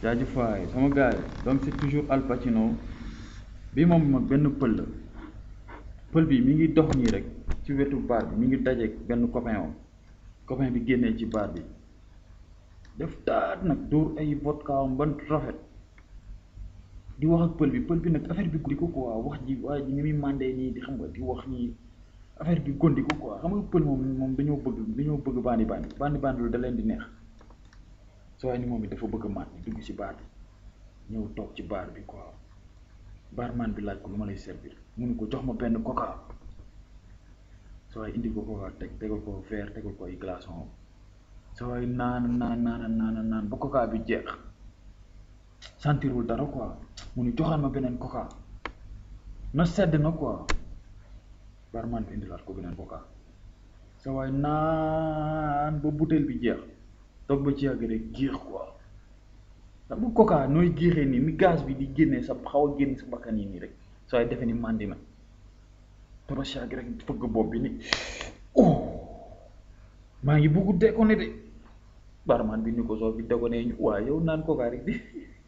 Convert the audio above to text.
jaajëf waay sama gars yi donc c'est toujours Al Pacino bi moom mag benn pël la pël bi mi ngi dox nii rek ci wetu baar bi mi ngi dajeeg benn copain am copain bi génnee ci baar bi def taat nag dóor ay vodka am ban rafet di wax ak pël bi pël bi nag affaire bi gondi ko quoi wax ji waa ji ni muy mandee nii di xam nga di wax nii affaire bi gondi ko quoi xam nga pël moom moom dañoo bëgg dañoo bëgg bandi bandi bandi bandi lu da leen di neex soo waaye ni moom it dafa bëgg a mat dugg ci baar bi ñëw toog ci baar bi quoi barman bi laaj ko lu ma lay servir mu ne ko jox ma benn coca soo waaye indi ko coca teg tegal ko verre tegal ko ay glaçon soo waaye naan naan naan naan naan ba coca bi jeex sentirul dara quoi mu ne joxal ma beneen coca na sedd na quoi barman bi indilaat ko beneen coca soo waaye naan ba bouteille bi jeex toog ba ci yàgg rek géex quoi xam nga coca nooy géexee nii mi gaz bi di génnee sa xaw a génn sa bakkan yi nii rek soo ay defee ni màndi na toog ba ci yàgg rek fëgg bopp bi ni oh maa ngi bugg déconné de barman bi ni ko soo fi déconné ñu waaye yow naan coca rek di